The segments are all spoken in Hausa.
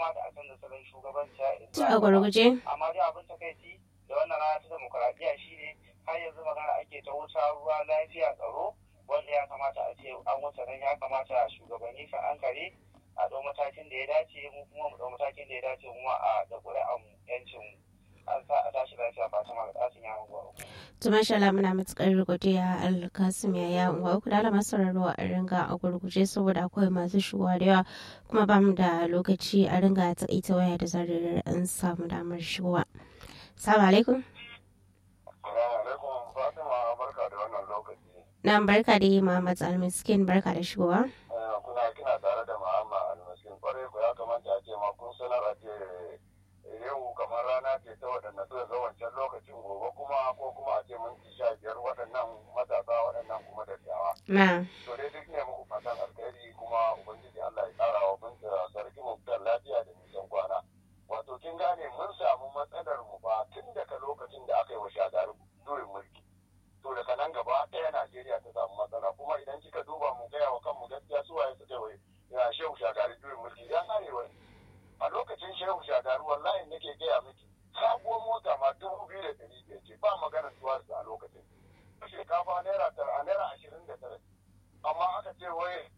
kamata a canza salon shugabanci a gurguje amma dai abin takaici da wannan rana ta demokuraɗiyya shine har yanzu magana ake ta wuta ruwa lafiya tsaro wanda ya kamata a ce an wuce nan ya kamata shugabanni su ankare a ɗau matakin da ya dace mu kuma mu ɗau matakin da ya dace mu a da ƙuri'an yancin mu an sa a tashi lafiya fatima da ɗasin yawon gwaro. Tuma shala muna matukar godiya alkasim ya ya uwa uku da alamar sauraro a ringa a gurguje saboda akwai masu shigowa da yawa kuma ba mu da lokaci a ringa taƙaita waya da zarar an samu damar shigowa. Salamu alaikum. alaikum fatima barka da wannan lokaci Na barka da yi Muhammad Almiskin barka da shigowa. kuna kina tare da ma'amma almaskin kwarai ku ya kamata a ce ma kun sanar a ce yau kamar rana ce ta waɗanda suka ga wancan lokacin gobe kuma ko kuma a ce minti sha biyar waɗannan matasa waɗannan kuma dattawa Na. to dai duk ne muku fatan alkhairi kuma ubangiji Allah ya ƙara wa binta sarki mutan lafiya da nisan kwana wato kin gane mun samu matsalar mu ba tun daga lokacin da aka yi wa shagaru juyin mulki to daga nan gaba ɗaya Najeriya ta samu matsala kuma idan kika duba mu gaya wa kanmu gaskiya su waye suka yi ya shehu shagari juyin mulki ya arewa a lokacin shehu shagari wallahi nake gaya miki sabuwar mota ma dubu biyu da ɗari biyar ce ba maganar tuwa a lokacin shinkafa naira tara a naira ashirin da tara amma aka ce wai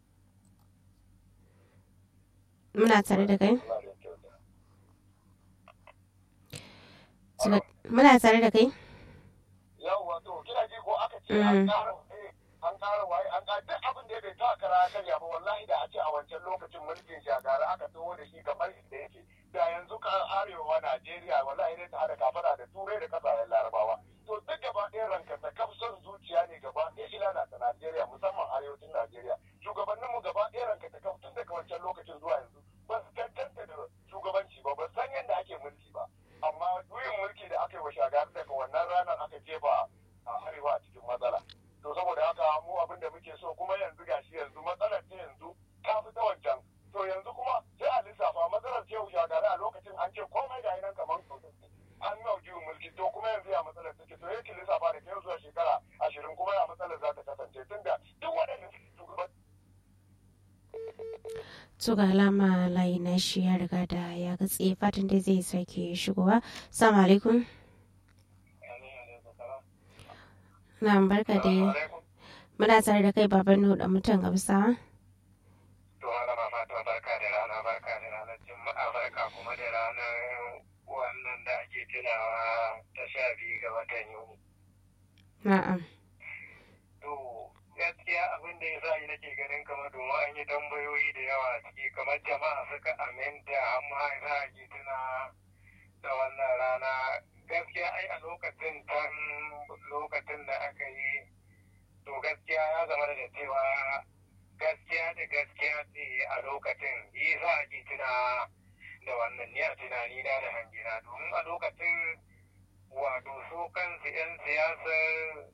Muna tare da kai? Muna tare da kai? yawwa to kina ji ko aka ce an ƙara waye an ƙara waye an ƙara duk abin da bai ta kara karya ba wallahi da a ce a wancan lokacin mulkin shagara aka taho da shi kamar da yake da yanzu ka arewa Najeriya wallahi dai ta hada kafara da turai da kasashen larabawa to duk gaba ɗaya ranka ta kafson zuciya ne gaba ɗaya shi lalata Najeriya musamman arewacin Najeriya shugabanninmu gaba ɗaya ranka ta kaf tun daga wancan lokacin zuwa yanzu ba su tantance da shugabanci ba ba san yadda ake mulki ba amma juyin mulki da aka yi wa shagari daga wannan ranar aka jefa a arewa a cikin matsala to saboda haka mu abin da muke so kuma yanzu gashi yanzu matsalar ta yanzu ta fi ta wancan to yanzu kuma sai a lissafa matsalar ce shagari a lokacin an ce komai ga nan kamar an nau juyin mulki to kuma yanzu ya matsalar take to yake lissafa da kai zuwa shekara ashirin kuma ya matsalar za ta kasance tunda duk waɗanda suke shugaban To ga alama layi na shi ya riga da ya gatse fatan dai zai sake shigowa. Salamu alaikum. Na barka da muna tare da kai baban nu da mutan gamsa. To malama Fatima barka da rana barka da ranar Juma'a barka kuma da ranar wannan da ake tunawa ta sha biyu ga watan Yuni. Na'am. To gaskiya abin da ya sa ni nake ganin kamar domin an yi tambayoyi da yawa a ciki kamar jama'a suka aminta amma za a ke tuna da wannan rana gaskiya ai a lokacin tan lokacin da aka yi to gaskiya ya zama da cewa gaskiya da gaskiya ce a lokacin yi za a ke tuna da wannan ni a tunani na da hangina domin a lokacin wato su kansu 'yan siyasar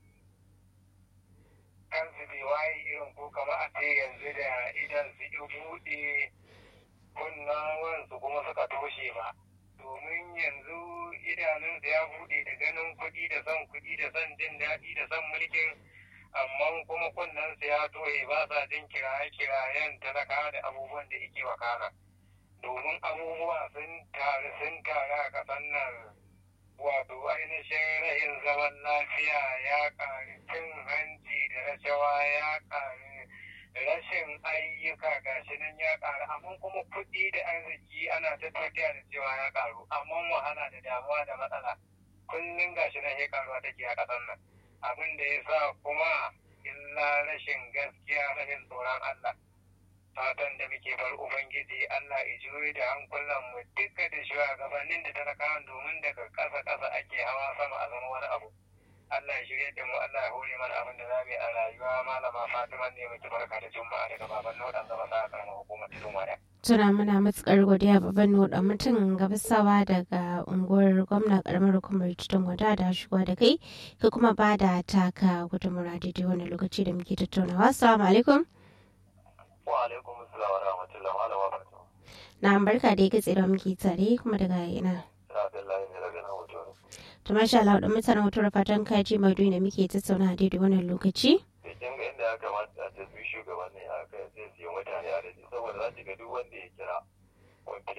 kansu bai waye irin ko kama a ce yanzu da idan su yi buɗe kunnan wansu kuma suka toshe ba domin yanzu idanunsu ya buɗe da ganin kuɗi da son kuɗi da son jin daɗi da son mulkin amma kuma kunnensu ya toye ba sa jin kiraye-kirayen talaka da abubuwan da yake wakana domin abubuwa sun taru sun taru a ƙasar nan wato ainihin rahin zaman lafiya ya ƙari cin hanci da rashawa ya ƙari rashin ayyuka gashi nan ya ƙaru amma kuma kuɗi da arziki ana ta tafiya da cewa ya ƙaru amma wahala da damuwa da matsala kullum gashi nan ya ƙaruwa take a ƙasar nan abin da ya sa kuma illa rashin gaskiya rashin tsoron Allah fatan da muke bar ubangiji Allah ya juyo da hankulan mu duka da shugabannin da talakawan domin daga ƙasa ƙasa ake hawa sama a zama wani abu Allah ya shirya da mu Allah ya hore mana abin da za mu yi a rayuwa malama Fatima ne muke barka da juma'a daga baban Nodan zama sa karamar hukumar Tudun Wada. Tuna muna matukar godiya babban nuɗa mutum gabasawa daga unguwar gwamna karamar hukumar Tudun Wada da shigowa da kai ka kuma ba da taka gudunmura daidai wani lokaci da muke tattaunawa. Assalamu alaikum. wa alaikum assalam wa rahmatullahi wa barakatuh Na barka da ya gatse da muke tare kuma daga ina. Abdullahi ne daga nan hoto To masha Allah da mutanen hoto da fatan kaji maudu da muke tattauna daidai wannan lokaci. kin ga inda ya kamata a ce su shugabanni a kai sai su yi mutane a daji saboda za ki ga duk wanda ya kira wanda